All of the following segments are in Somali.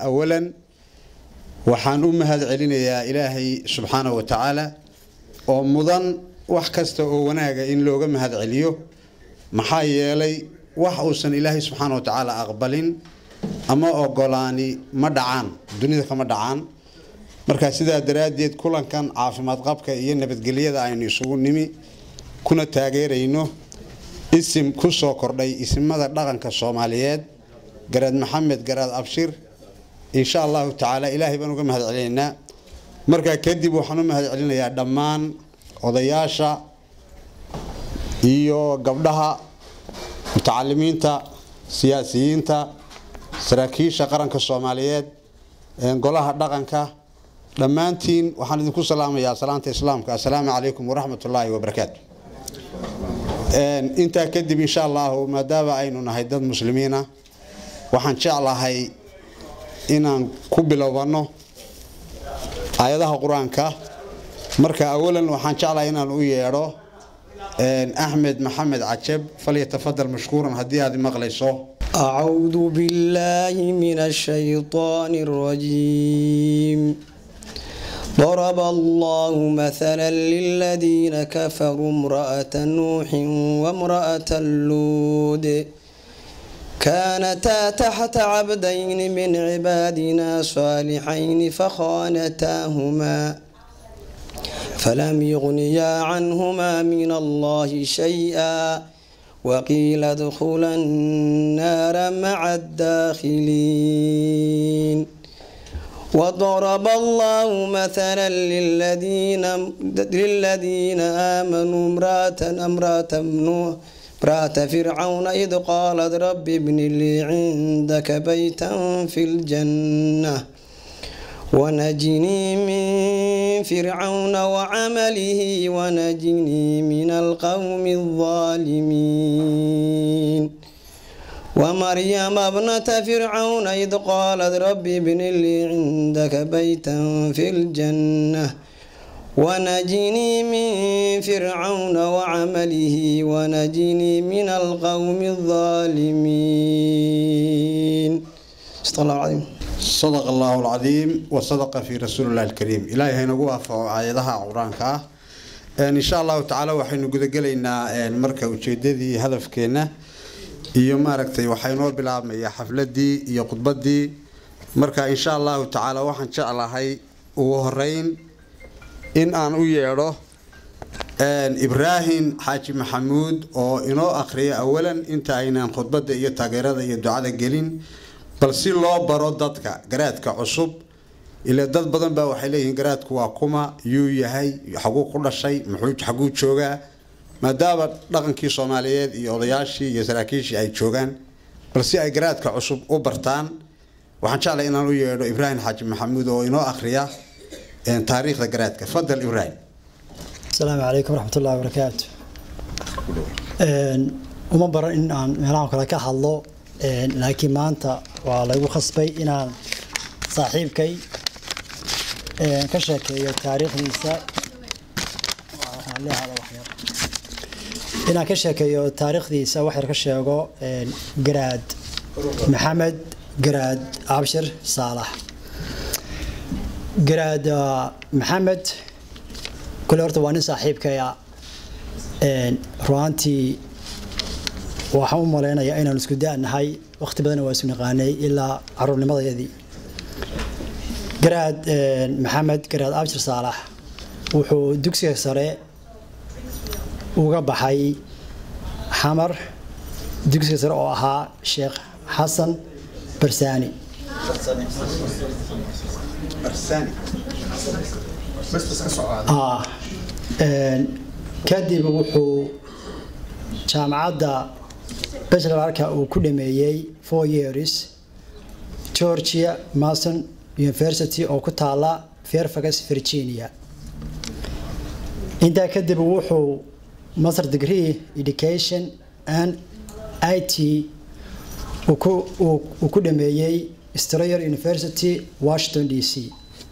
awalan waxaan u mahad celinayaa ilaahay subxaanahu wa tacaala oo mudan wax kasta oo wanaaga in looga mahad celiyo maxaa yeelay wax uusan ilaahay subxaana wa tacaala aqbalin ama ogolaani ma dhacaan dunida kama dhacaan markaa sidaa daraaddeed kulankan caafimaad qabka iyo nabadgelyada aynu isugu nimi kuna taageerayno isim ku soo kordhay isimada dhaqanka soomaaliyeed garaad maxamed garaad abshir insha allahu tacaala ilaahay baan uga mahad celinaynaa markaa kadib waxaan u mahad celinayaa dhammaan odayaasha iyo gabdhaha mutacalimiinta siyaasiyiinta saraakiisha qaranka soomaaliyeed golaha dhaqanka dhammaantiin waxaan idinku salaamayaa salaanta islaamka assalaamu calaykum waraxmat ullaahi wabarakaatu intaa kadib insha allahu maadaama aynu nahay dad muslimiina waxaan jeclahay inaan ku bilowbanno aayadaha qur-aanka marka awalan waxaan jeclahay inaan u yeedho axmed maxamed cajab falyatafadal mashkuuran haddii aad maqlayso أعوذ بالله من الشيطان الرجيم ضرب الله مثلا للذين كفروا امرأة نوح وامرأة لود كانتا تحت عبدين من عبادنا صالحين فخانتاهما فلم يغنيا عنهما من الله شيئا وقيل ادخلا النار مع الداخلين وضرب الله مثلا للذين للذين آمنوا امرأة امرأة نوح امرأة فرعون إذ قالت رب ابن لي عندك بيتا في الجنة ونجني من فرعون وعمله ونجني من القوم الظالمين ومريم ابنة فرعون إذ قالت رب ابن لي عندك بيتا في الجنة ونجني من فرعون وعمله ونجني من القوم الظالمين صدق الله العظيم صدق الله العظيم وصدق في رسول الله الكريم إلهي هينغو وافقوا آياتها قرآنك إن شاء الله تعالى وحين قد قلنا مركة وجددي هدف كينا iyo maaragtay waxay noo bilaabmaya xafladii iyo khudbadii marka insha allahu tacaala waxaan jeclahay ugu horeyn in aan u yeedho ibraahim xaaji maxamuud oo inoo akhriya awalan inta aynaan khudbada iyo taageerada iyo ducada gelin bal si loo baro dadka garaadka cusub ila dad badan baa waxay leeyihiin garaadku waa kuma yuu yahay xaguu ku dhashay muxuu xaguu joogaa maadaama dhaqankii soomaaliyeed iyo odayaashii iyo saraakiishii ay joogaan bal si ay garaadka cusub u bartaan waxaan jeclay inaan u yeedho ibraahim xaaji maxamuud oo inoo akhriya taariikhda garaadka fadal ibraahim asalaamu calaykum waraxmat ullahi wabarakaatu uma baran in aan meelahan kale ka hadlo laakiin maanta waa laygu khasbay inaan saaxiibkay ka sheekeeyo taariikhdiisa inaan ka sheekeeyo taariikhdiisa wax yar ka sheego garaad maxamed garaad abshir saalax garaad maxamed kule horta waa nin saaxiibkaya ruaantii waxaan u malaynayaa inaan isku da-nahay waqti badanna waa isu naqaanay ilaa caruurnimadayadii garaad maxamed garaad abshir saalax wuxuu dugsiga sare uga baxay xamar dugsiga sare oo ahaa sheekh xasan barsaani kadib wuxuu jaamacadda bachelorka uu ku dhameeyey four years georgia mason university oo ku taala fairfax virginia intaa kadib wuxuu master degree education and it uu ku dhameeyey strayer university washington d c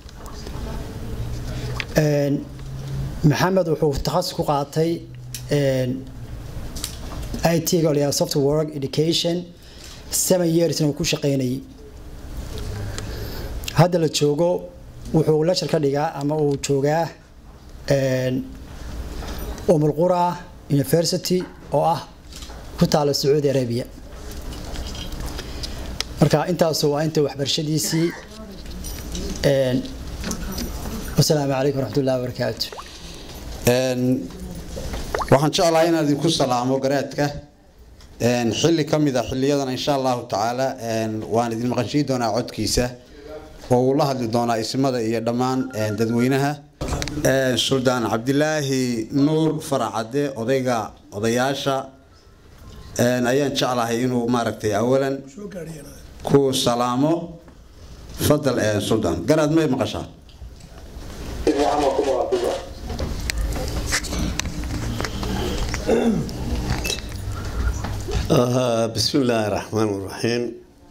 maxamed wuxuu takhasus ku qaatay it-ga layaa software education seven yearsna uu ku shaqeynayay hadda la joogo wuxuu lecture ka dhigaa ama uu joogaa umulqura university oo ah ku taala sacuudi arabia marka intaasu waa inta waxbarashadiisii wasalaamu calaykum waraxmat ullahi wabarakaatu waxaan jeclahay inaan idinku salaamo garaadka xilli ka mid a xiliyadan insha allahu tacaala waan idin maqashiin doonaa codkiisa oo uu la hadli doonaa ismada iyo dhammaan dadweynaha suldaan cabdilaahi nuur faracade odayga odayaasha ayaan jeclahay inuu maaragtay awalan ku salaamo fadal suldaan garaad may maqashaa bismi illaahi raxmaan raxiim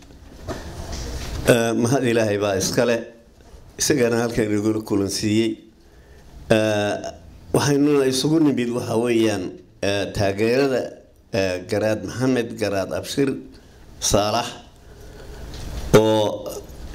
mahad ilaahay baa iskale isagana halkan inagula kulansiiyey waxaynuna isugu nimid waxa weeyaan taageerada garaad maxamed garaad abshir saalax oo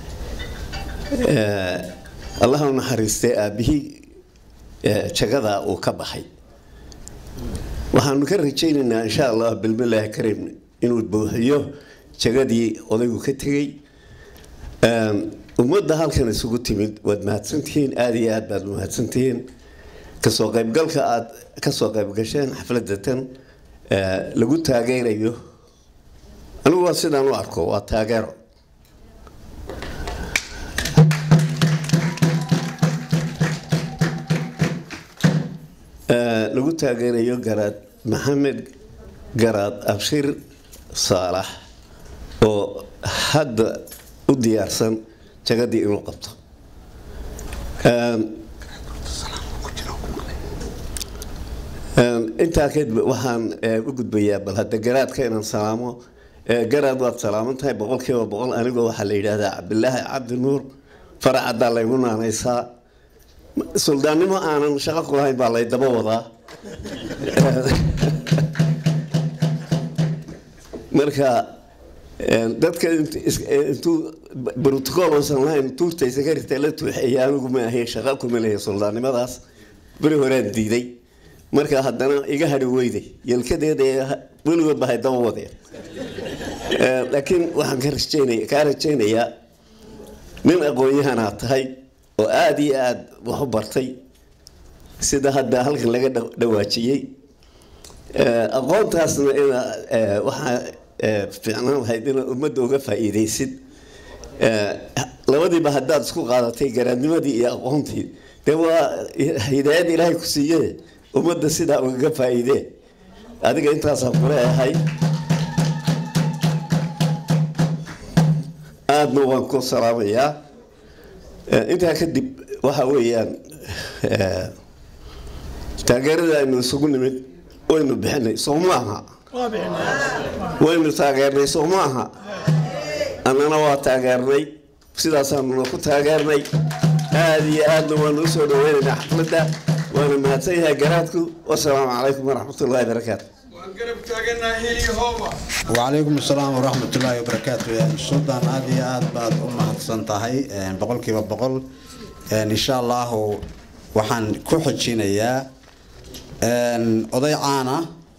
allaha u naxariistay aabihii jagadaa uu ka baxay waxaanu ka rajaynaynaa insha allah bilbilaahi karim inuu buuxiyo jagadii odaygu ka tegey ummadda halkan isugu timid waad mahadsantihiin aada iyo aad baad mahadsantihiin kasoo qaybgalka aad kasoo qaybgasheen xafladda tan lagu taageerayo anigu waa sidaan u arko waa taageero lagu taageerayo garaad maxamed garaad abshir saalax oo hadda u diyaarsan jagadii inuu qabto intaa kadib waxaan u gudbayaa bal hadda garaadka inaan salaamo garaad waad salaaman tahay boqolkiiba boqol anigoo waxaa la yidhaahdaa cabdilaahi cabdi nuur faracaddaa laygu naanaysaa suldaannimo aanan shaqo ku lahayn baa lay daba wadaa marka dadka intuu brotocool oosan lahayn tuurta sakarita la tuuxeeya anigu ma ahayn shaqa kuma lehe suldaannimadaas beri horaan diiday marka haddana iga hadhi weyday yelkadeeda weligood bahay daba wadeen laakiin waxaan ka rajeynaya kaa rajaynayaa nin aqoon-yahanaa tahay oo aada iyo aada wax u bartay sida hadda halkan laga dhawaajiyey aqoontaasna ina waxaa fiicnaan lahayd inaad ummadda uga faa-iideysid labadiiba haddaad isku qaadatay garaadnimadii iyo aqoontii dee waa hidaayad ilaahay ku siiye ummadda sidaa ugaga faa-iidee adiga intaasaan kuleeyahay aadna waan ku salaamayaa intaa kadib waxa weeyaan taageerada aynu isugu nimid waynu bixinay soo maaha waynu taageernay soo maaha annana waa taageernay sidaasaanuna ku taageernay aada iyo aadna waanu usoo dhaweynaynaa xafladda waana mahadsan yahay garaadku wasalaamu calaykum waraxmatullahi barakaatu وعليكم السلام ورحمة الله وبركاته سلطان هذه آد بعد أمة سنتهي بقول كيف بقول إن شاء الله وحن كحجينا يا أضيع عانا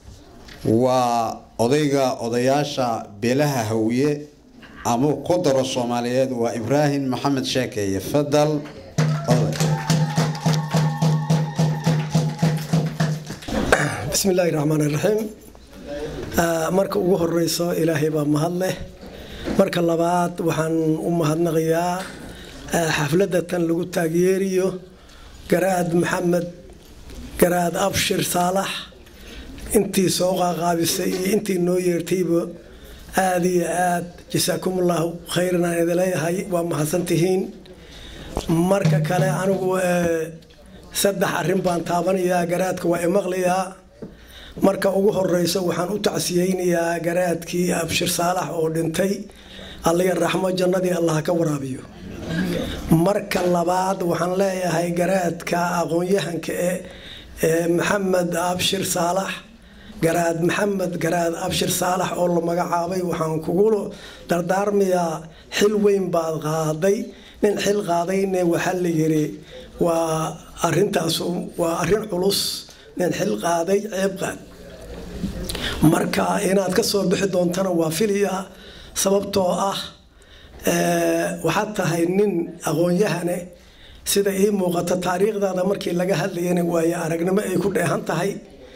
وأضيع أضياشا بلها هوية أمو قدر الصوماليات وإبراهيم محمد شاكي يفضل بسم الله الرحمن الرحيم marka ugu horeyso ilaahay baa mahad leh marka labaad waxaan u mahadnaqayaa xafladda tan lagu taageeriyo garaad maxamed garaad abshir saalax intii soo qaaqaabisay iyo intii noo yeertayba aada iyo aad jasaakumullahu khayran aan idin leeyahay waa mahadsantihiin marka kale anigu saddex arrin baan taabanayaa garaadka waa imaqlayaa marka ugu horeyso waxaan u tacsiyeynayaa garaadkii abshir saalax oo dhintay alliya raxmo jannadii allah ka waraabiyo marka labaad waxaan leeyahay garaadka aqoon-yahanka ee maxamed abshir saalax garaad maxamed garaad abshir saalax oo la magacaabay waxaan kugu dardaarmayaa xil weyn baad qaaday nin xil qaadayne waxaa la yiri waa arintaas waa arin culus nin xil qaaday ceeb qaad marka inaad ka soo bixi doontana waa filaya sababtoo ah waxaad tahay nin aqoon-yahane sida ii muuqata taariikhdaada markii laga hadlayana waaye aragnimo ay ku dheehan tahay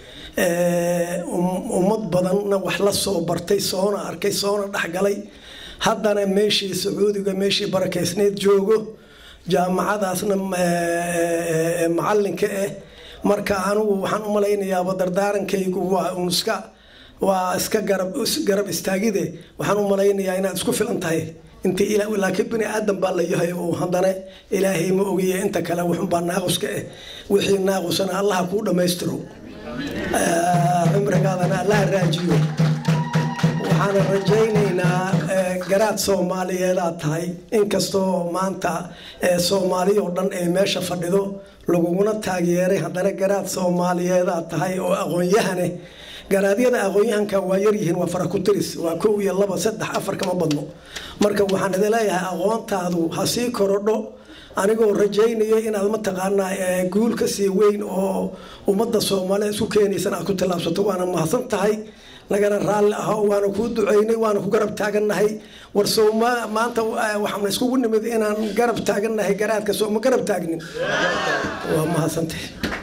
ummad badanna wax la soo bartay soona arkay soona dhexgalay haddana meeshii sacuudiga meeshii barakeysneed joogo jaamacadaasna macalinka ah marka anigu waxaan u malaynayaaba dardaarankaygu waa un iska waa iska garab garab istaagide waxaan u malaynayaa inaad isku filan tahay inta laakiin bini aadan baa la yahay oo haddana ilaahay ma ogiye inta kale wuxunbaa naaquska ah wixii naaqusana allaha kuu dhammaystiro cimrigaadana allaha raajiyo waxaana rajaynaynaa garaad soomaaliyeedaad tahay inkastoo maanta soomaaliya oo dhan ay meesha fadhido laguguna taageeray haddana garaad soomaaliyeedaad tahay oo aqoon-yahane garaadyada aqoon-yahanka waa yaryihiin waa farakutiris waa kow iyo laba saddex afar kama badno marka waxaan idin leeyahay aqoontaadu ha sii korodho anigoo rajaynayo inaad mataqaanaa guul ka sii weyn oo ummadda soomaaliya isku keenaysan aad ku tallaabsato waana mahadsan tahay nagana raalli aho waana kuu duceynay waana ku garab taagannahay war sooma maanta waxaana iskugu nimid inaan garab taagannahay garaadka sooma garab taagnin waa mahadsantahay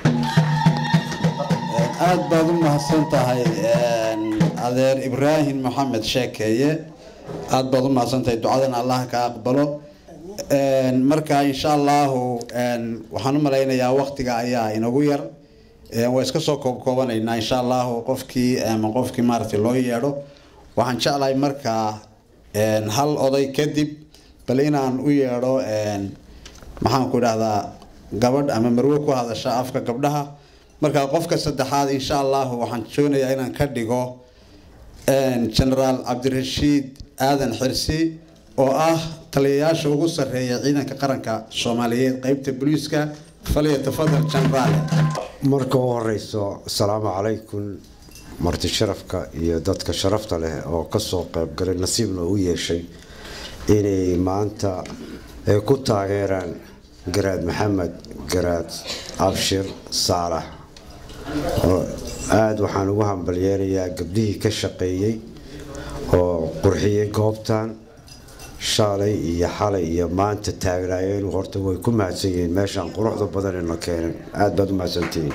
aada baad u mahadsan tahay adeer ibraahim maxamed sheekeeye aada baad u mahadsan tahay ducadana allah ka aqbalo marka insha allahu waxaan u malaynayaa waktiga ayaa inagu yar waa iska soo koobkoobanaynaa insha allahu qofkii ama qofkii maaragtay loo yeedho waxaan jeclahay markaa hal oday kadib bal inaan u yeedho maxaan ku idhahdaa gabadh ama marwe ku hadasha afka gabdhaha markaa qofka saddexaad insha allahu waxaan doonayaa inaan ka dhigo genaraal cabdirashiid aadan xirsi oo ah taliyayaasha ugu sarreeya ciidanka qaranka soomaaliyeed qeybta booliiska faliya tafadal genaraale marka u horeyso asalaamu calaykum marti sharafka iyo dadka sharafta leh oo kasoo qeybgalay nasiibna u yeeshay inay maanta ay ku taageeraan garaad maxamed garaad abshir saalax aada waxaan ugu hambalyeerayaa gabdhihii ka shaqeeyey oo qurxiyey goobtan shalay iyo xalay iyo maanta taagnaayeen horta way ku mahadsan yihiin meeshaan quruxda badanina keenan aada baad u mahadsantihiin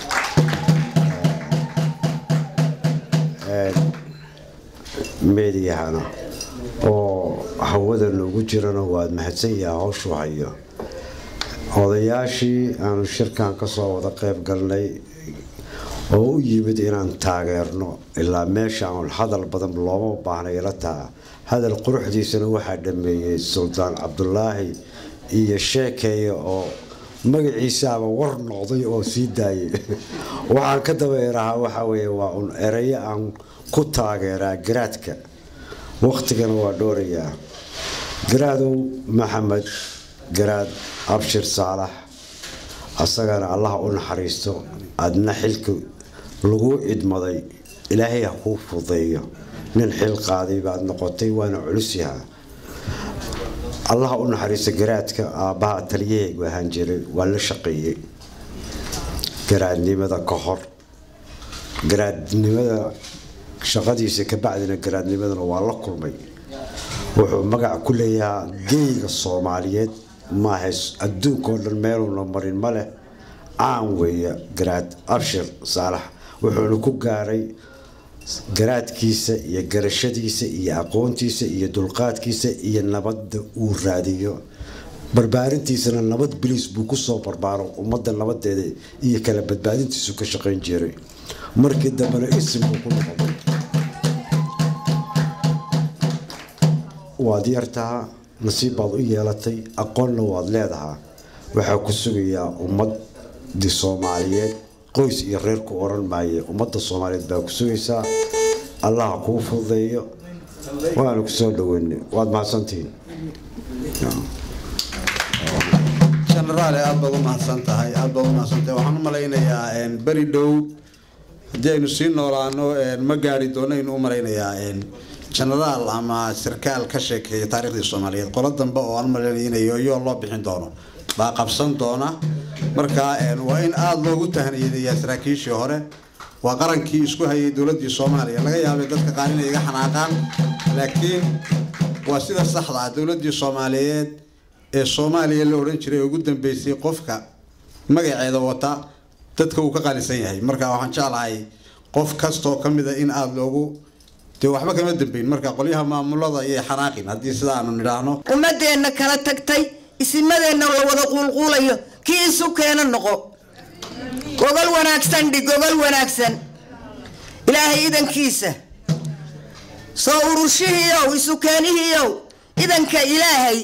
meediyahana oo hawada noogu jirana waad mahadsan yaha howshu hayo odayaashii aanu shirkan kasoo wada qeyb galnay oo u yimid inaan taageerno ilaa meeshaan hadal badan looma baahnay ila taha hadal quruxdiisana waxaa dhameeyey suldaan cabdulaahi iyo sheekeeye oo magaciisaaba war noqday oo sii daayay waxaan ka dabeerahaa waxaa weye waa un erayo aan ku taageeraa garaadka waqtigana waa dhoorayaa garaadow maxamed garaad abshir saalax asagana allaha u naxariisto adna xilka lagu idmaday ilaahay ha kuu fudeeyo nin xil qaaday baad noqotay waana culusyaha allaha u naxariisto garaadka aabbaha taliyahaygu ahaan jiray waa la shaqeeyey garaadnimada ka hor garaadnimada shaqadiisa kabacdina garaadnimadana waa la kulmay wuxuu magac ku leeyahaa geyga soomaaliyeed maaha adduunkao dhan meeluuna marin ma leh caan weeye garaad abshir saalax wuxuuna ku gaaray garaadkiisa iyo garashadiisa iyo aqoontiisa iyo dulqaadkiisa iyo nabadda uu raadiyo barbaarintiisana nabad biliis buu kusoo barbaaro ummadda nabadeeda iyo kala badbaadintiisu ka shaqayn jiray markii dambena isim buu ku noqday waad yartaha nasiib baad u yeelatay aqoonna waad leedahaa waxaa ku sugayaa ummadii soomaaliyeed qoys iyo reer ku oran maaye ummadda soomaaliyeed baa ku sugaysaa allaha kuu fududeeyo waana kusoo dhaweynay waad mahadsantihiin genaraale aada baad u mahadsan tahay aada baad u mahadsan tahay waxaan u malaynayaa beri dhow haddii aynu sii noolaano ma gaari doono aynu u malaynayaa genaraal ama sarkaal ka sheekeeya taariikhdii soomaaliyeed qolo dambe oo aan malaynayo in yooyo loo bixin doono baa qabsan doona marka waa in aada loogu tahniyadeeyaa saraakiishii hore waa qarankii isku hayay dowladdii soomaaliya laga yaabay dadka qaar inay iga xanaaqaan laakiin waa sida saxda ah dowladdii soomaaliyeed ee soomaaliya la odhan jiray ugu dambeysay qofka magaceeda wata dadka uu ka qaalisan yahay marka waxaan jeclahay qof kastoo ka mida in aada loogu dee waxba kama dambeyn marka qolyaha maamulada iyo xanaaqin haddii sida aanu nidhaahno ummadeenna kala tagtay isimadeenna la wada quulquulayo kii isu keena noqo gogol wanaagsan dhig gogol wanaagsan ilaahay idankiisa soo urushihiiow isu keenihiiow idanka ilaahay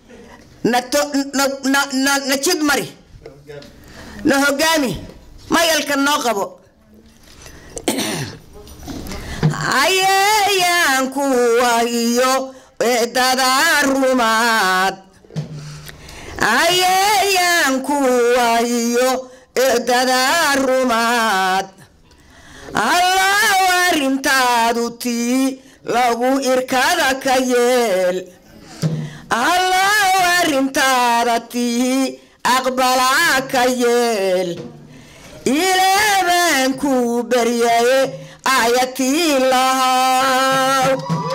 na jid mari na hogaami mayalka noo qabo ayayaankuwa iyo eedada rumaad ayayaankuwa iyo eedada rumaad allaw arrintaadu tii lagu irkada ka yeel allaw arrintaada tii aqbalaa ka yeel ilaabaan ku baryaye ayatii lahaw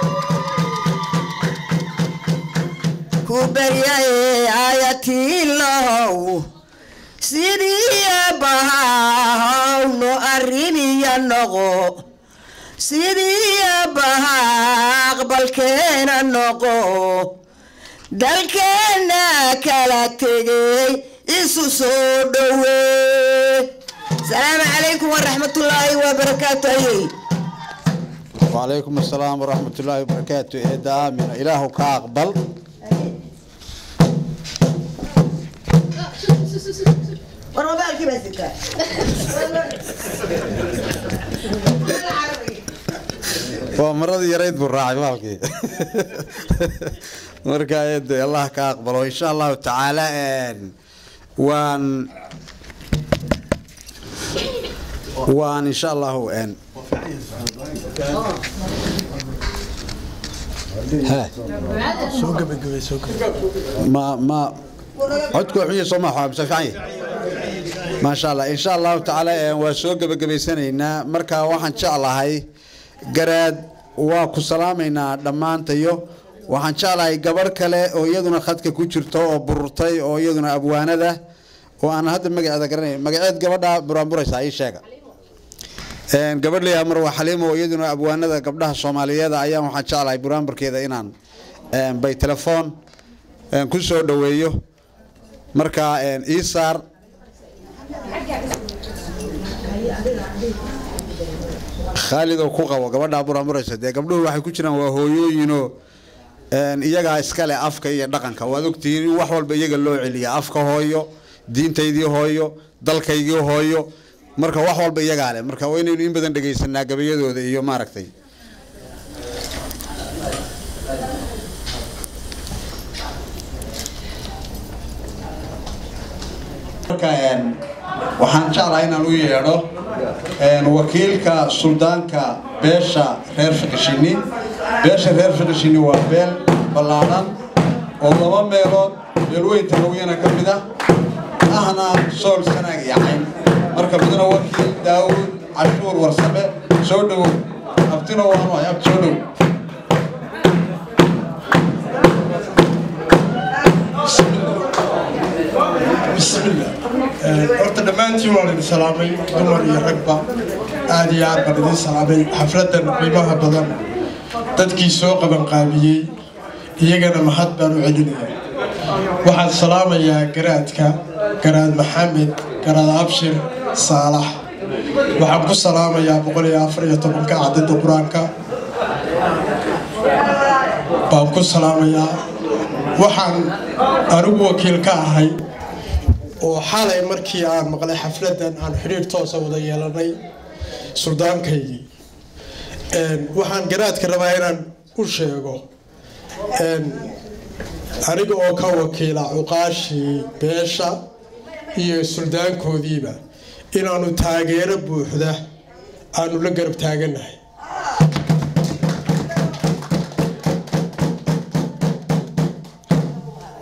ku baryaye ayatii lahow sidii abbahaw no arriniya noqo sidii abbaha aqbalkeena noqo dalkeenna kala tegay isu soo dhowee السلام عليكم ورحمة الله وبركاته وعليكم السلام ورحمة الله وبركاته إيه آمين إله كأقبل ورمضان كيف الزكاة ومرض يريد بالراعي مالكي مركا يد الله كأقبل وإن شاء الله تعالى وان waan insha allahu n ma ma codku xunya soo ma xaabsa fiican maasha allah insha allahu tacaala waa soo gebagabaysanaynaa marka waxaan jeclahay garaad waa ku salaamaynaa dhammaantayo waxaan jeclahay gabarh kale oo iyaduna khadka ku jirto oo bururtay oo iyaduna abwaanada oo aan hadda magaceeda garanay magaceed gabadha buraanburaysa ii sheega gabadh leeyaha marwa xaliimo oo iyaduna abwaanada gabdhaha soomaaliyeed ayaan waxaan jeclahay buraanburkeeda inaan bay telefoon ku soo dhoweeyo marka ii saar khaalid oo ku qabo gabadhaa buraanburaysa dee gabdhuhu waxay ku jiraan waa hooyooyinoo iyagaa iskale afka iyo dhaqanka waad ogtihiin in wax walba iyaga loo celiya afka hooyo diintaydii hooyo dalkaygii hooyo marka wax walba iyagaa leh marka waa inaynu in badan dhegaysanaa gabayadooda iyo maaragtay waxaan jeclahay inaan u yeedho wakiilka suldaanka beesha reer fiqishini beesha reer fiqishini waa beel ballaadhan oo laba meelood beelweynta hawyana ka mid ah ahna sool sanaag iyo cayn marka midna wakiil daawud cashuur warsame soo dhowow abtina waanu ay abti soo dhow bismillah horta dhammaantiin waan idin salaamay dumar iyo ragba aad iyo aad baan idin salaamay xafladan qiimaha badan dadkii soo qabanqaabiyey iyagana mahad baan u celinaya waxaan salaamayaa garaadka garaad maxamed garaad abshir saalax waxaan ku salaamayaa boqol iyo afar iyo tobanka cadada qur-aanka baan ku salaamayaa waxaan anigu wakiil ka ahay oo xalay markii aan maqlay xafladan aan xidhiir toosa wada yeelanay suldaankaygii waxaan garaadka rabaa inaan u sheego aniga oo ka wakiila cuqaashii beesha iyo suldaankoodiiba inaanu taageero buuxda aanu la garab taaganahay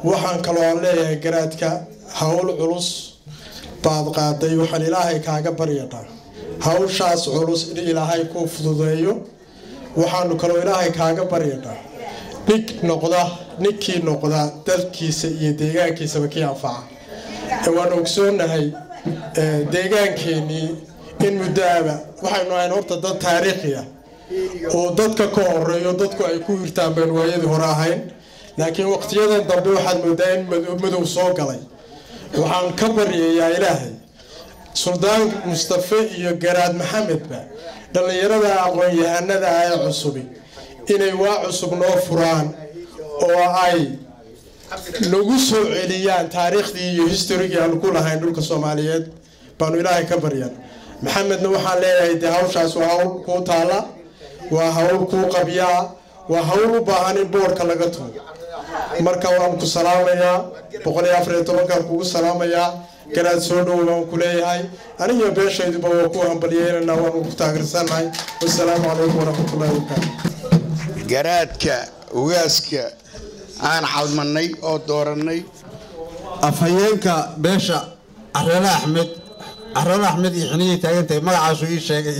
waxaan kaloo aan leeyahay garaadka hawl culus baad qaaday waxaan ilaahay kaaga baryanaa hawshaas culus in ilaahay kuu fududeeyo waxaanu kaloo ilaahay kaaga baryanaa nig noqda ninkii noqda dalkiisa iyo deegaankiisaba kii anfaca waan ogsoonahay deegaankeenii in muddoaba waxaynu ahayn horta dad taariikhiya oo dadka ka horeeyo dadku ay ku hirtaan baan waayadii hore ahayn laakiin waqtiyadan dambe waxaad moodaa in madow soo galay waxaan ka baryayaa ilaahay suldaan mustafe iyo garaad maxamedba dhallinyarada aqoon-yahanada ah ee cusubi inay waa cusub noo furaan oo ay nagu soo celiyaan taariikhdii iyo historigii aanu ku lahayn dhulka soomaaliyeed baanu ilaahay ka baryan maxamedna waxaan leeyahay dee hawshaas waa hawl kuu taala waa hawl kuu qabyaa waa hawl u baahan in boorka laga tugo marka waan ku salaamayaa boqol iyo afar iyo tobankaan kugu salaamayaa garaad soo dhow baan ku leeyahay anigiyo beeshayduba waa ku hambalyeynana waanu ku taageersannahay wasalaamu calaykum waraxmatullahi wabarakaatu garaadka ugaaska aan xalmanay oo doorannay afhayeenka beesha careele axmed careele axmed iyo xiniyay taagantahay magacaasuu ii sheegay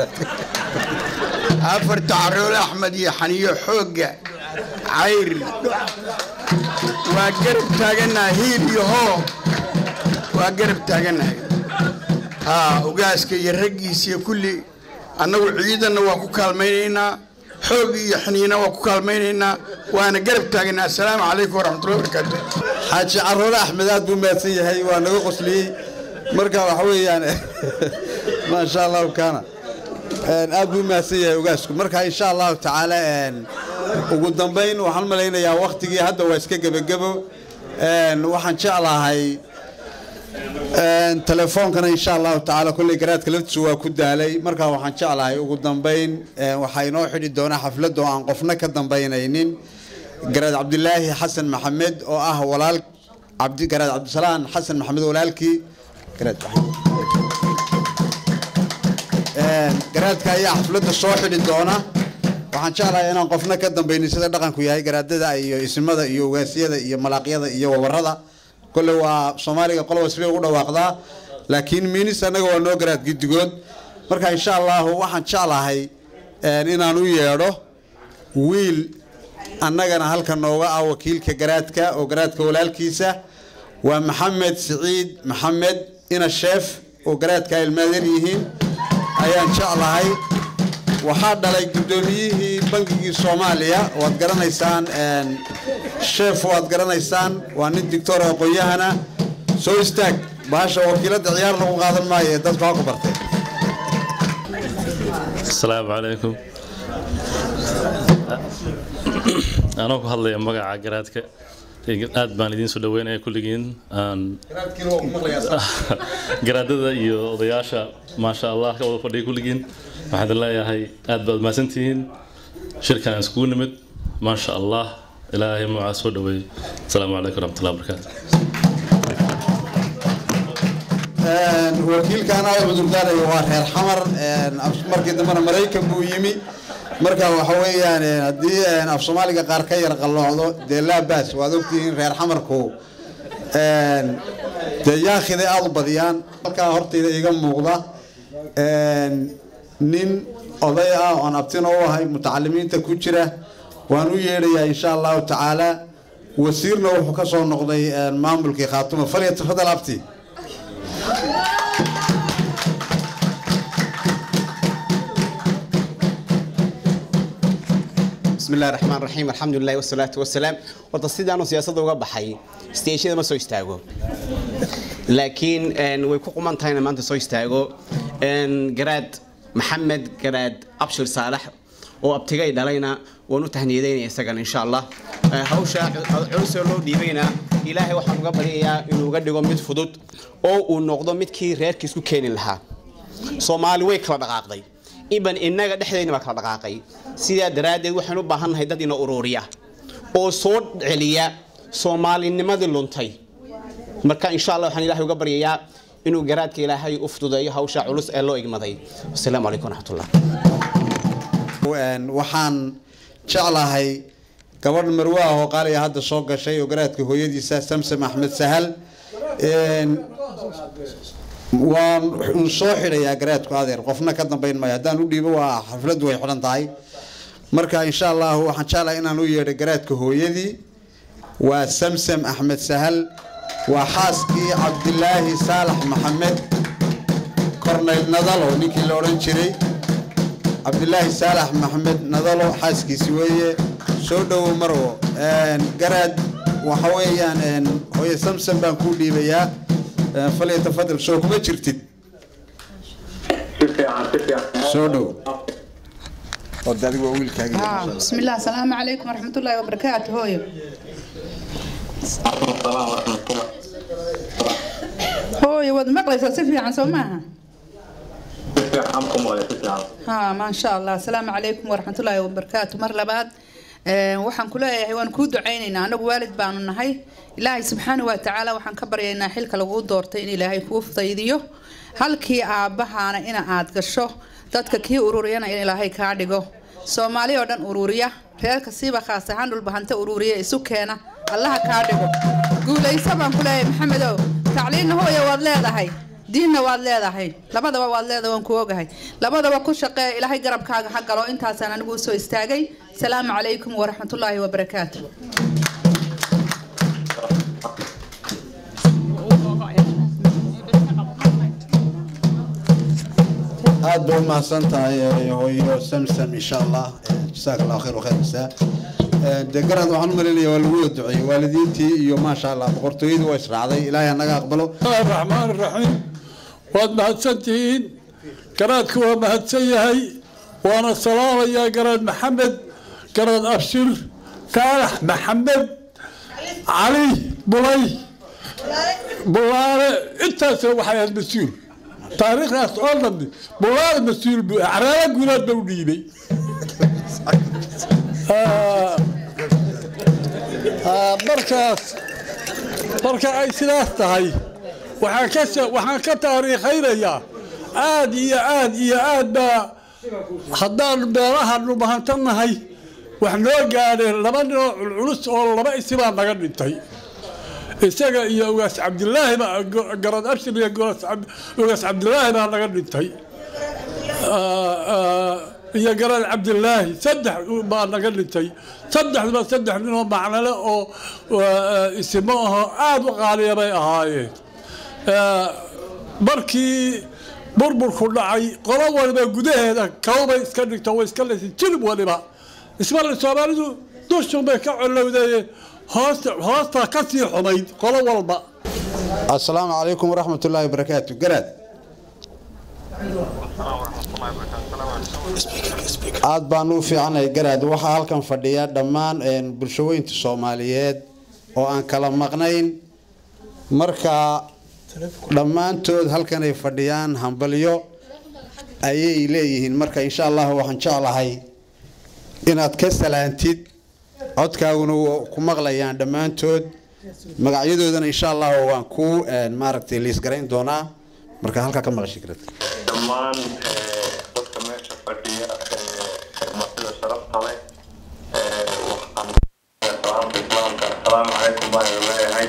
afarta caroole axmed iyo xaniyo xoogga cayri waa garab taagannahay hiil iyo hoo waa garab taagannahay haa ugaaska iyo raggiisa iyo kulli annagu ciidanna waa ku kaalmaynaynaa xoog iyo xiniina waa ku kaalmaynaynaa waana garab taaganaa assalaamu calaykum waraxmatullahi wabarakaatu xaaji caroole axmed aad buu mahadsan yahay waa naga qosliyey marka waxa weeyaan maasha allahu kaana aad buu mahadsan yahay ugaasku marka insha allahu tacaala ugu dambayn waxaan malaynayaa waktigii hadda waa iska gebagebo waxaan jeclahay telefoonkana insha allahu tacaala kolley garaadka laftiisu waa ku daalay marka waxaan jeclahay ugu dambayn waxaa inoo xidhi doonaa xaflad oo aan qofna ka dambaynaynin garaad cabdilaahi xasan maxamed oo ah walaal garaad cabdisalaan xasan maxamed walaalkii garaadka ayaa xafladda soo xidhi doona waxaan jeclahay inaan qofna ka dambaynin sida dhaqanku yahay garaadada iyo isimada iyo ugaasyada iyo malaaqyada iyo wabarada kolle waa soomaaliga qoloba sibay ugu dhawaaqdaa laakiin miinis annaga waa noo garaad guddigood marka insha allahu waxaan jeclahay inaan u yeedho wiil annagana halka nooga ah wakiilka garaadka oo garaadka walaalkiisa waa maxamed siciid maxamed ina sheef oo garaadka ilmaadan yihiin ayaan jeclahay waxaa dhalay guddoomiyihii bangigii soomaaliya waad garanaysaan sheef waad garanaysaan waa nin dictor aqoon-yahana soo istaag bahasha wakiiladda ciyaar lagu qaadan maayo ee dadku ha ku bartay asalaamu calaykum anoo ku hadlaya magaca garaadka aad baan idiin soo dhaweynaya kulligiin garaadada iyo odayaasha maasha allah ka wada fadhiya kulligiin waxaan idin leeyahay aad baad mahadsantihiin shirkan iskugu nimid maasha allah ilaahay magacaa soo dhaweey asalaamu calaykum waraxmatullahi wabarakaatu wakiilkan aad cudurdaaraya waa reer xamar markii dambena maraykan buu yimi marka waxa weeyaan haddii af soomaaliga qaar ka yar qalloocdo dee laabaas waad ogtihiin reer xamarku dee yaakhiday aada u badiyaan halkaa hortayda iga muuqda nin oday ah oon abtina u ahay mutacalimiinta ku jira waan u yeedhayaa insha allahu tacaala wasiirna wuxuu ka soo noqday maamulkii khaatuma falya tafadal abti بسم الله الرحمن الرحيم الحمد لله والصلاة والسلام horta sidaanu siyaasadda uga baxay steeshada ma soo istaago laakiin way ku quman tahayna maanta soo istaago garaad maxamed garaad abshir saalax oo abtigay dhalayna waan u tahniyadeynaya isagana insha allah hawsha culusoo loo dhiibayna ilaahay waxaan uga baryayaa inuu uga dhigo mid fudud oo uu noqdo midkii reerka isku keeni lahaa soomaali way kala dhaqaaqday iban innaga dhexdeyna baa kala dhaqaaqay sidaa daraaddeed waxaan u baahannahay dad ina ururiya oo soo celiya soomaalinimadii luntay marka insha allah waxaan ilaahay uga baryayaa inuu garaadka ilaahay u fududeeyo hawsha culus ee loo igmaday wasalaamu calaykum waraxmatullah waxaan jeclahay gabadh marwe ah oo qaaliya hadda soo gashay oo garaadka hooyadiisa samsam axmed sahal Een, waan un soo xidhayaa garaadku adeer qofna ka dambayn maayo haddaan u dhiibo waa xafladdu way xidhan tahay marka insha allahu waxaan jeclahay inaan u yeedho garaadka hooyadii waa samsam axmed sahal waa xaaskii cabdilaahi saalax maxamed korneyl nadalo ninkii la odhan jiray cabdilaahi saalax maxamed nadalo xaaskiisi weeye soo dhowow marwo Een, garaad waxa weeyaan een, hooye samsam baan kuu dhiibayaa Een, falyatafadal soo kuma jirtid soo dhow آه، بسم الله السلام عليكم ورحمة الله وبركاته هوي هوي ود مقلس سفي عن سماها ها ما شاء الله السلام عليكم ورحمة الله وبركاته مر لبعد waxaan ku leeyahay waan kuu ducaynaynaa anagu waalid baanu nahay ilaahay subxaana wa tacaala waxaan ka baryaynaa xilka laguu doortay in ilaahay kuu fudaydiyo halkii aabbahaana ina aad gasho dadka kii ururiyana in ilaahay kaa dhigo soomaali oo dhan ururiya reerka siiba khaas ahaan dhulbahanta ururiya isu keena allaha kaa dhigo guulayso baan ku leeyahay maxamedow tacliinna hooya waad leedahay diinna waad leedahay labadaba waad leedahay waan ku ogahay labadaba ku shaqee ilaahay garabkaaga ha galo intaasaan anigu usoo istaagay salaamu calaykum waraxmatullaahi wabarakaatu aad bay u mahadsan tahay eh, hooyo samsam insha allah Eh, jazaaka allahu khayr wakheer jasaa Eh, dee garad waxaan u malaynayaa waa lagu wada duceeyey waalidiintii iyo maasha allah boqortooyadii waa israacday ilaahay hanaga aqbalo الرحمن الرحيم waad mahadsantihiin garaadku waa mahadsan yahay waana salaamayaa garaad maxamed garaad abshir faalax maxamed cali bulay bulaale intaasna waxay ahayd mas-uul taariikhdaas oo dhammi bulaale mas-uul buu acraala guulaad ba u dhiibay Ah, ah, markaas marka ay sidaas tahay waxaan ka se- waxaan ka taariikhaynayaa aad iyo aad iyo aad baa haddaan meelaha dhumahantanahay wax noo gaadheen laba ninoo culculus oo laba isibaa naga dhintay isaga iyo ugaas cabdilaahi baa go- garad abshir iyo goras cab- ugaas cabdilaahi baa naga dhintay Ah, ah, iyo garad cabdilaahi saddex baa naga dhintay saddexduba saddex ninoo macnale oo ah, isimo ahoo aada u qaaliya bay ahaayeen Ah, markii burburku dhacay qolo waliba gudaheeda kawbay iska dhigto way iska leysay jilib waliba ismale soomaalidu dushun bay ka colowdeen hoosta hoostaa ka sii xumayd qolo walba asalaamu calaykum waraxmat ullaahi wabarakaatu garaad aad baan u fiicanahay garaad waxaa halkan fadhiya dhammaan een, bulshooyinta soomaaliyeed oo aan kala maqnayn marka dhammaantood halkan ay fadhiyaan hambalyo ayay leeyihiin marka insha allah waxaan jeclahay inaad ka salaantid codkaaguna waa ku maqlayaan dhammaantood magacyadoodana insha allah waan ku maaragtay liisgarayn doonaa marka halkaa ka maqashi karad dhammaan eh, dadka meesha fadhiya eh, martida sharafta leh eh, waxaan salaamta islaamka asalaamu calaykum baan idin leeyahay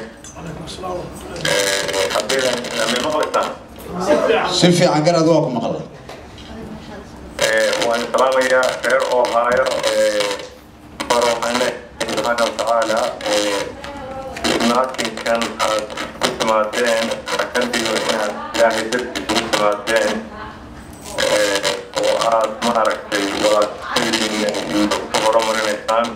Eh, haddaydan ma maqlaysaan si fiican garaad waa ku maqla Eh, waan salaamayaa reer ohaayo faroxane subxaana watacaala naatinkan aad ku timaadeen rakandiyo inaad ilaahay dartiisa ku timaadeen Eh, oo aad maaragtay walaadadiina ku horumarinaysaan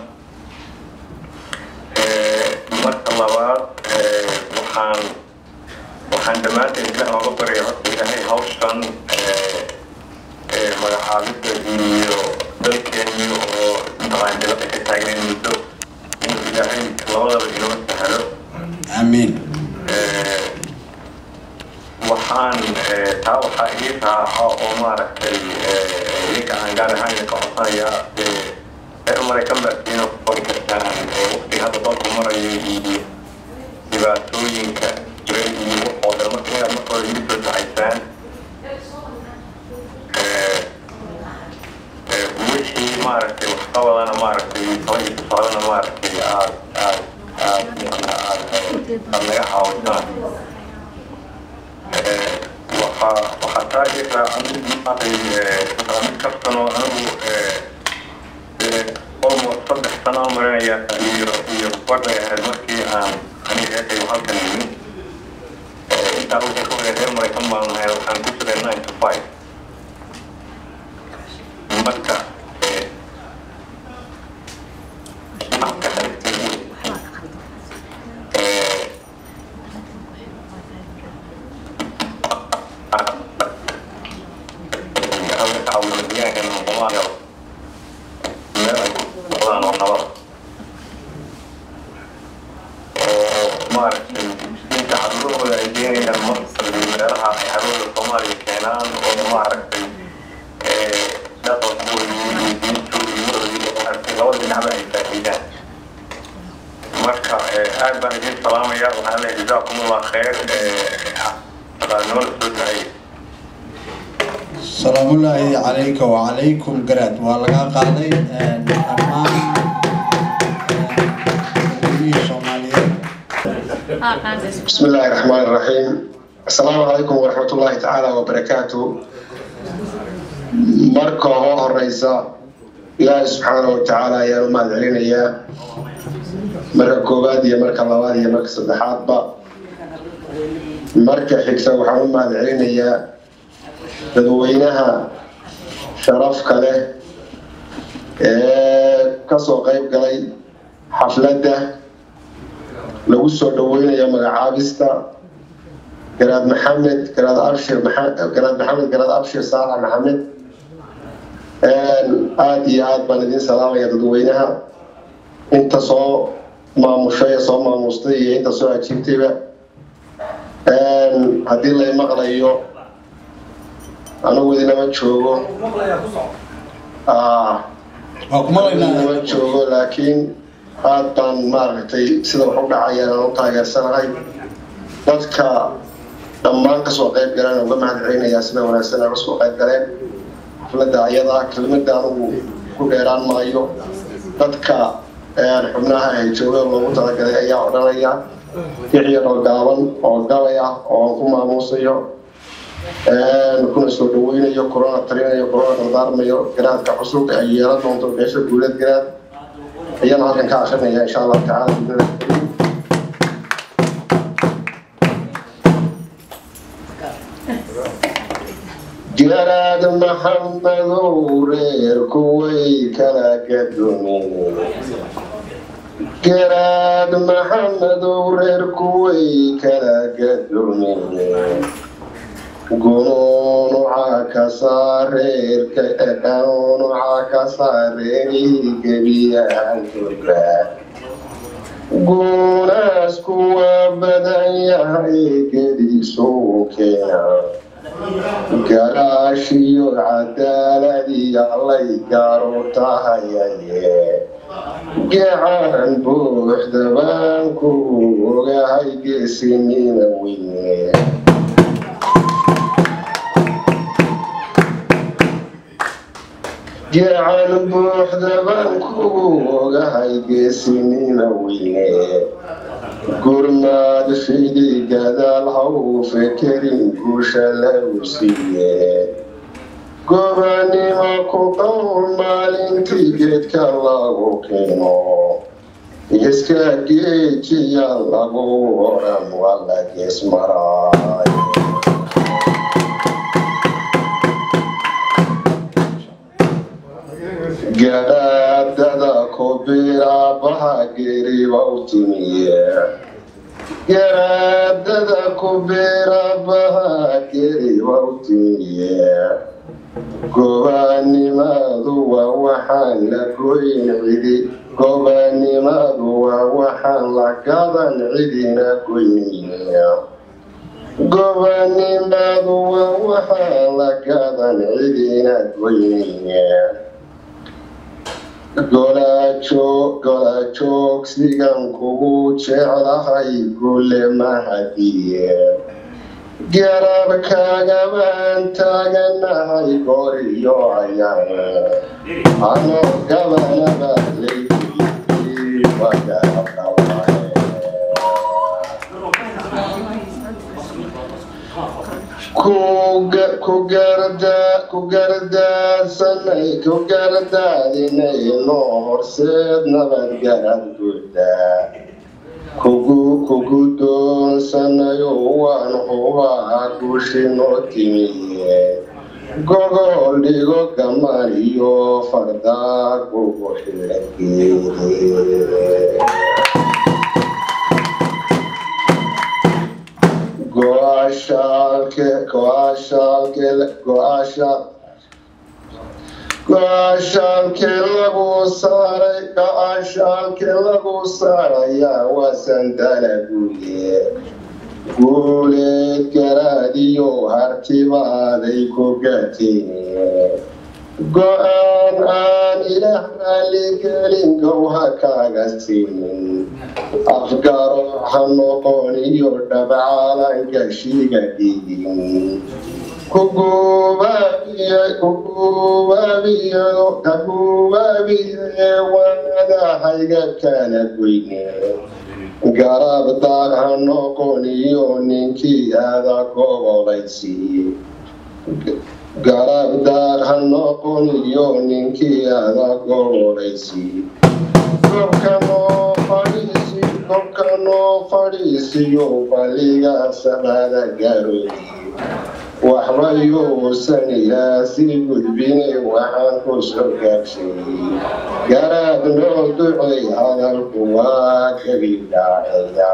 Eh, marka labaad eh, waxaan waxaan dhammaanteen ilaah oga barya horta ilaahay hawshan eh, ee magacaabida iyo dalkeeni oo mataqaan dibadda ka taagnayn muddo inuu ilaahay labadaba inoo sahlo amiin waxaan eh, taa waxaa ii raaca oo maaragtay eh, idinka aan gaar ahaan idinka codsanayaa eh, reer maraykan baad iina ku qori kartaan eh, waqtiga hadda dalku marayo iyo dhibaatooyinka jira iyo waxoo dhan marka inaad marka hore igu soo dacaysaan Eh, eh, wixii maaragtay waxqabadana maaragtay tala iyo tusaalena maaragtay aad naga caawisaan waxaa waxaa taa jirta anigu maaragtay mid kastanoo anigu almost saddex sano aan marinaya iyo iyo badhay ahayd markii aan aniga eekay halkan yimi intaa wixii ka horey reer maraykan baan nahay waxaan ku jiray nine to five marka shacabka maaragtay inta caruurahooda ay keenayaan masar iyo meelaha ay caruurda soomaaliya keenaan oo maaragtay dhaqankooda iyo diintooda iyo maaragtay labada dhinacba ay faa'iidaan marka aad baan idin salaamaya waxaan leeyahay jazaakum allah khayr nimada soo duceeya salaamu ullaahi calayka wacalaykum garaad waa laga qaaday dhammaan dadweynihii soomaaliyeed بسم الله الرحمن الرحيم السلام عليكم ورحمة الله تعالى وبركاته marka hoo horeysa ilaahay subxaanahu watacaala ayaan u mahad celinayaa marka koowaad iyo marka labaad iyo marka saddexaadba marka xigta waxaan u mahad celinayaa dadweynaha sharafka leh ee kasoo qayb galay xafladda lagu soo dhaweynayo magacaabista garaad maxamed garaad abshir garaad maxamed garaad abshir saalax maxamed aada iyo aad baan idin salaamaya dadweynaha inta soo maamushay ee soo maamustay iyo inta soo ajiibtayba haddii lay maqlayo anigu idinama joogo idinama joogo laakiin aad baan maaragtay sida wax u dhacayaan aan u taageersanahay dadka dhammaan kasoo qayb galeen uga mahad celinayaa sida wanaagsan ay kasoo qayb galeen xafladda ayada kelmadda anigu ku dheeraan maayo dadka xubnaha ay jooga loogu talagalay ayaa odhanaya wixii oo gaaban oo galay ah oo aan ku maamuusayo kuna soo dhaweynayo corona talinayo corona dardaarmayo garaadka cusub ay yeelan doonto beesha guulad garaad ayaan halkan ka akrinaya insha allahu tacaala garaad maxamedow reerku way kala gadoomeen garaad maxamedow reerku way kala gadoomeen gunuunuca ka saareerka qanuunuca ka saareeri gebiyaantoga guunaas kuwa badan yahay gediisuu keena garaashiyo cadaaladiya lay gaaro tahayaye gacan buuxda baan ku ogahay geesinina weyne gacan buuxda baan ku ogahay geesinina weyne gurmaad fidi gadaal haw fekerin guusha lagu siiye gobanimo ku qowl maalintii geedka lagu keeno iska geejiya lagu oran wala geesmaraay garaadada kubiraabaha geriba u timiye garaadada kubiraabaha geriba u timiye gobanimadu waa waxaan la goyn cidi gobanimadu waa waxaan la gadan cidina goynaya gobanimadu waa waxaan la gadan cidina goynaya golajoogsigan kugu jeclahay gule mahadiye garabkaagabaan taaganahay goriyo ayaan ano gabanaba leydii waa garabdhawaye ku gardaadsanay ku gardaadinayno horseed nabadgarad guda kugu kugu doonsanayo waan hubaa gushino timiye gogol dhigo gaman iyo fardaa kugu xidhageede go-aashaalke go-aashaalke go-aasha go-aashaalke lagu saaray go-aashaalke lagu saarayaa wasandala guye guuleed garaadiyo hartibaaday ku gateen go-aan aan ilaah raaligelin gowha kaaga siinin afgaro ha noqon iyo dhabcaalanka shiga dhigin kaguubaabiye wanadahayga kala goyne garab daag ha noqon iyo ninkii aada gobolaysiiye garab daag ha noqon iyo ninkii aada gobolaysiiye gobkanoo fadhiisi gobkanoo fadhiisiyo baliga samada garoodi waxba yuusan yaasi gudbine waxaan ku soo gaabshay garaad noo ducay hadalku waa kabi dhacaya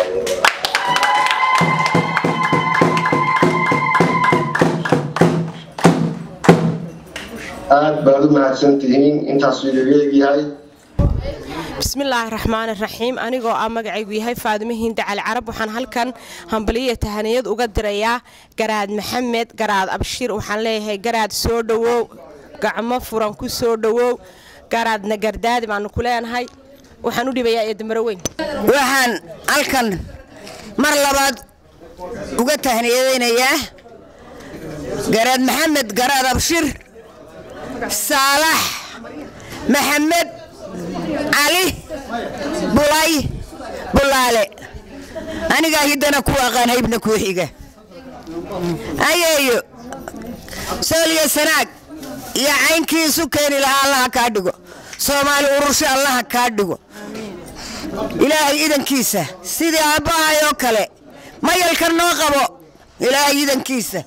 aad baad u mahadsantihiin intaasuu igaga egyahay bismillaahi raxmaani raxiim anigoo ah magacaygu yahay faadimo hiinde cali carab waxaan halkan hambaliya tahaniyad uga dirayaa garaad maxamed garaad abshir waxaan leeyahay garaad soo dhowow gacmo furan ku soo dhowow garaad nagardaadi baanu ku leenahay waxaan u dhibayaa eedamaro weyn waxaan halkan mar labaad uga tahniyadaynayaa garaad maxamed garaad abshir saalax maxamed cali bulay bulaale anigaa hiddana ku aqaan haybna kuu xiga ayeeyo sooliyo sanaag iyo caynkiisu keeni lahaa allaha kaa dhigo soomaali urursho allaha kaa dhigo ilaahay idankiisa sidii aabbahay oo kale mayalkan noo qabo ilaahay idankiisa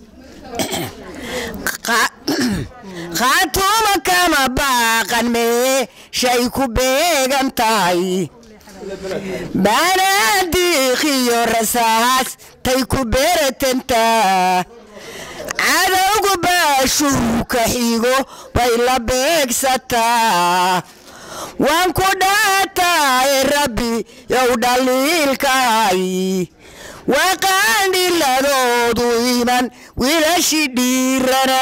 khaatuuma kama baaqan meeshay ku beegan tahay baanaadiiqiyo rasaas tay ku beeratantaa cadowgu baashuuka xigo bay la beegsataa waan ku dhaataay rabbi yow dhaliilkaay waa qaandhiladoodu iman wiilashi dhiirana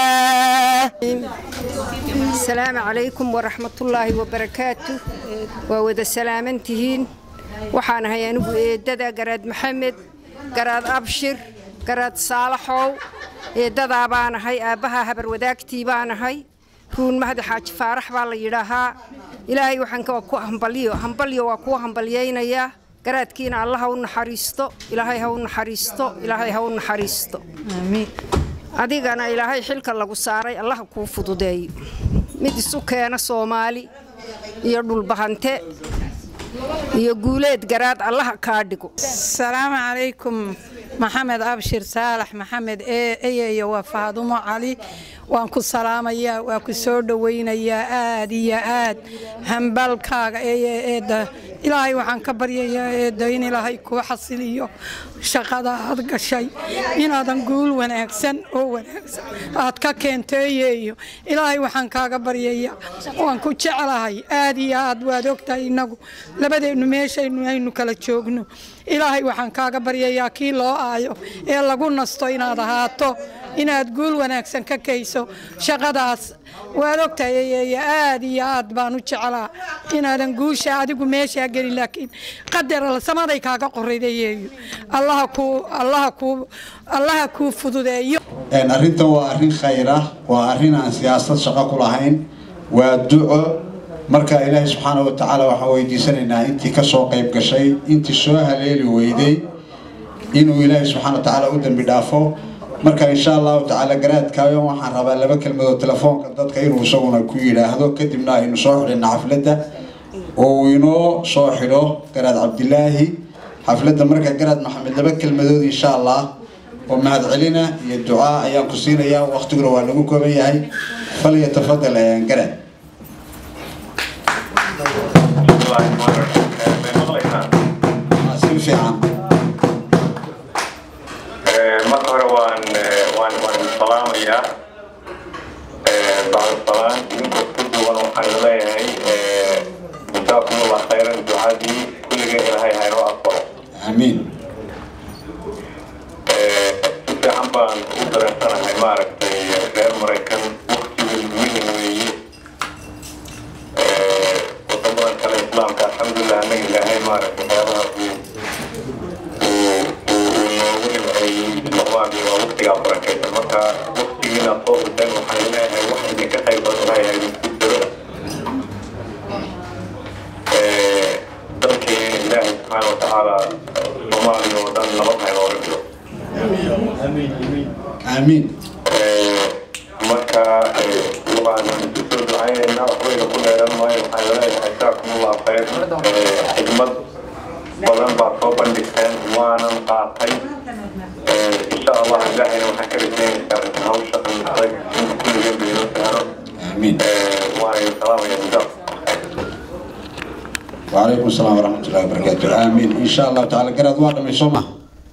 asalaamu calaykum waraxmatullaahi wabarakaatu waa wada salaamantihiin waxaan ahay anigu eeddada garaad maxamed garaad abshir garaad saalaxow eeddadaa baan ahay aabbaha habar wadaagtii baan ahay ruun mahdi xaaji faarax baa la yidhaahaa ilaahay waxaan ku hambalyo hambalyo waa kuwa hambalyaynayaa garaadkiina allah ha u naxariisto ilaahay ha u naxariisto ilaahay ha u naxariisto adigana ilaahay xilka lagu saaray allah kuu fududeeyo mid isu keena soomaali iyo dhulbahante iyo guuleed garaad allaha kaa dhigo asalaamu calaykum maxamed abshir saalax maxamed eeyeyo waa faadumo cali waan ku salaamayaa waa ku soo dhowaynayaa aad iyo aad hambalkaaga eeda ilaahay waxaan ka baryayaa eedda in ilaahay kuu xasiliyo shaqada aad gashay inaadan guul wanaagsan oo wanaagsan aad ka keenteeyeeyo ilaahay waxaan kaaga baryayaa waan ku jeclahay aad iyo aad waad ogtahay innagu labadeennu meeshaynu aynu kala joogno ilaahay waxaan kaaga baryayaa kii loo aayo ee lagu nasto inaad ahaato inaad guul wanaagsan ka kayso shaqadaas waad ogtahay aad iyo aad baan u jeclaa inaadan guusha adigu meeshaa gelin laakiin qadar samaday kaaga qorridayeeyo allaha kuu allaha kuu allaha kuu fududeeyo arrintan waa arrin khayr ah waa arrin aan siyaasad shaqo ku lahayn waa duco marka ilaahay subxaana wa tacaala waxaan weydiisanaynaa intii ka soo qayb gashay intii soo haleeli weyday inuu ilaahay subxaana wa tacaala u dembi dhaafo marka insha allahu tacaala garaadkaayo waxaan rabaa laba kelmadood telefoonka dadka inuu isaguna ku yidhaahdo kadibna aynu soo xidhina xafladda oo uu inoo soo xidho garaad cabdilaahi xafladda marka garaad maxamed laba kelmadood insha allah oo mahadcelina iyo ducaa ayaan ku siinayaa waqtiguna waa lagu kooban yahay falyatafadal garaad si fiican marka hore waan waan waan salaamayaa bacda salaan idinkoo ku duwan waxaan leeyahay jasaakumullah khayran ducadii kulligeen ilaahay haynoo aqbalo amiin si fiican baan u dareensanahay maaragtay reer maraykan waqtigu muhiim weeye wadamadan kale islaamka alxamdulilah annaga ilaahay maaragtay waxyaabaha uu noogu nimceeyey noqdaan waa waqtigaa barakaysan marka waqtigiina soo hurteen waxaan leeyahay wax idinka qayb badan lahayahay idinku jiro dalkeena ilaahay subxaana watacaala soomaaliya oo dhan nabad haynooga jiro amiin marka waxaan isu soo ducaynaynaa waxbayna ku dheeran maayo waxaan leeyahay jaakumullah khayr xigmad badan baad soo bandhigteen waanan qaatay insha allah ilaahayna waxaan ka rajaynaysaa hawsha adag in kulligeen baynoo saaro waana salaamaya jazaak وعليكم السلام ورحمة الله وبركاته آمين إن شاء الله تعالى قرأت واحدة من سمع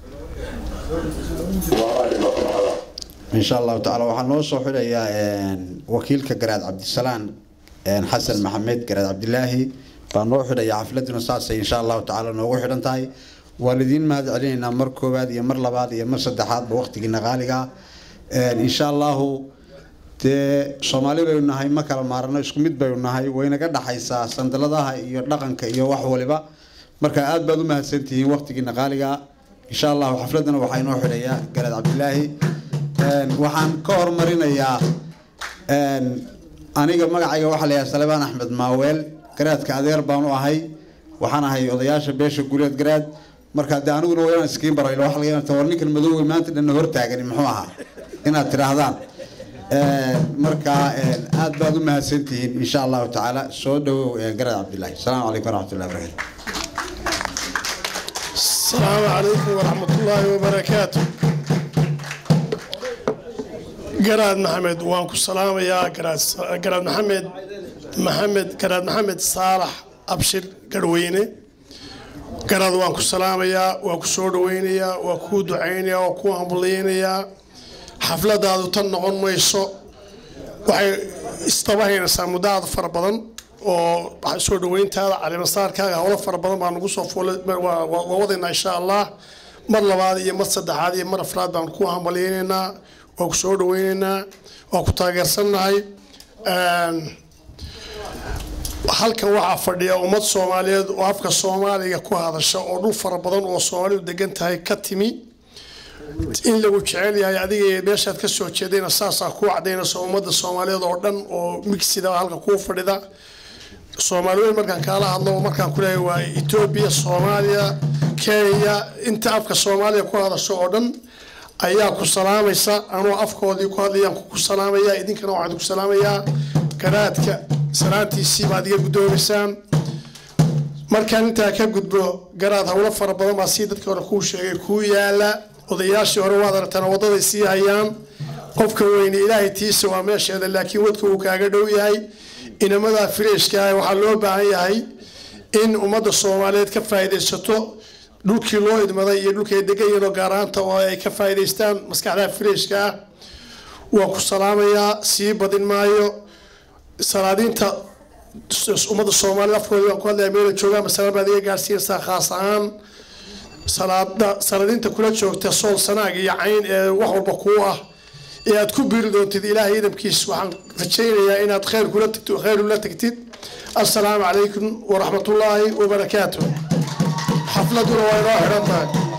إن شاء الله تعالى وحن نوصل يا وكيلك قرأت عبد السلام حسن محمد قرأت عبد الله فنروح يا حفلتنا ساسة إن شاء الله تعالى نروح نتاي والدين ما علينا مر كوباد يا مر لباد يا مر صدحات بوقت غالقة إن شاء الله dee soomaali baynu nahay ma kala maarano isku mid baynu nahay waynaga dhaxaysaa sandaladaha iyo dhaqanka iyo wax waliba marka aad baad u mahadsantihiin waqtigiina qaaliga insha allahu xafladana waxaa inoo xidhayaa garaad cabdilaahi waxaan ka hormarinayaa aniga magacayga waxaa la yahay salebaan axmed maaweel garaadka adeer baan u ahay waxaan ahay odayaasha beesha guuleed garaad marka dee aniguna waa inaan iskiin baro ila waxa laga yaabaa war ninkan madowey maanta dhanna hortaagani muxuu ahaa inaad tidhaahdaan marka aad baad u mahadsantihiin insha allahu tacaala soo dhawow garaad cabdilaahi asalaamu calaykum waraxmatullahi wabarakatu السلام عليكم ورحمة الله وبركاته قراد محمد وانكو السلام يا قراد قراد محمد محمد قراد محمد صالح أبشر قرويني قراد وانكو السلام يا وانكو سود ويني وانكو دعيني وانكو أمبليني حفلة هذا تنقون ميسو waxay istabahaynaysaa muddo aad fara badan oo soo dhaweyntaada calimasaarkaaga howlo fara badan baa nagu soo fuulay waa wadaynaa insha allah mar labaad iyo mar saddexaad iyo mar afraad baan ku hambalyaynaynaa waa ku soo dhaweynaynaa waa ku taageersannahay halkan waxaa fadhiya ummad soomaaliyeed oo afka soomaaliga ku hadasha oo dhul fara badan oo soomaalidu degan tahay ka timi in lagu jecel yahay adiga meeshaad ka soo jeedayna saasaa kuu cadaynaysa ummadda soomaaliyeed oo dhan oo migsida halka kuu fadhida soomaaliweyn markaan kaala hadlo markaan ku leeyahay waa etoobiya soomaaliya kenya inta afka soomaaliya ku hadasho oo dhan ayaa ku salaamaysa anuu afkoodii ku hadlayaan ku salaamaya idinkana waxaan ku salaamayaa garaadka salaantiisii baad iga guddoomaysaan markaan intaa ka gudbo garaad howlo fara badan baa sii dadka hore kuu sheegay kuu yaala odayaashii hore waad aragtaan wadaday sii hayaan qofka weyne ilaahay tiisa waa meesheeda laakiin wadka uu kaaga dhow yahay inamadaa fireeshka ah waxaa loo baahan yahay in ummadda soomaaliyeed ka faa'iidaysato dhulkii loo idmaday iyo dhulkay degan yihiin oo gaaraanta oo ay ka faa'iidaystaan maskaxdaa fireeshka ah waa ku salaamayaa sii badin maayo salaadiinta ummadda soomaaliyed afkooda baan ku hadlaya meela joogaan masala baad iga gaarsiinaysaa khaas ahaan salaada sanadiinta kula joogta sool sanaag iyo cayn ee wax walba kuu ah ee aad ku biiri doontid ilaahay idamkiis waxaan rajaynayaa inaad khayr kula tagtid khayr ula tagtid assalaamu calaykum waraxmatullaahi wabarakaatu xafladuna waa inoo xidhan tahay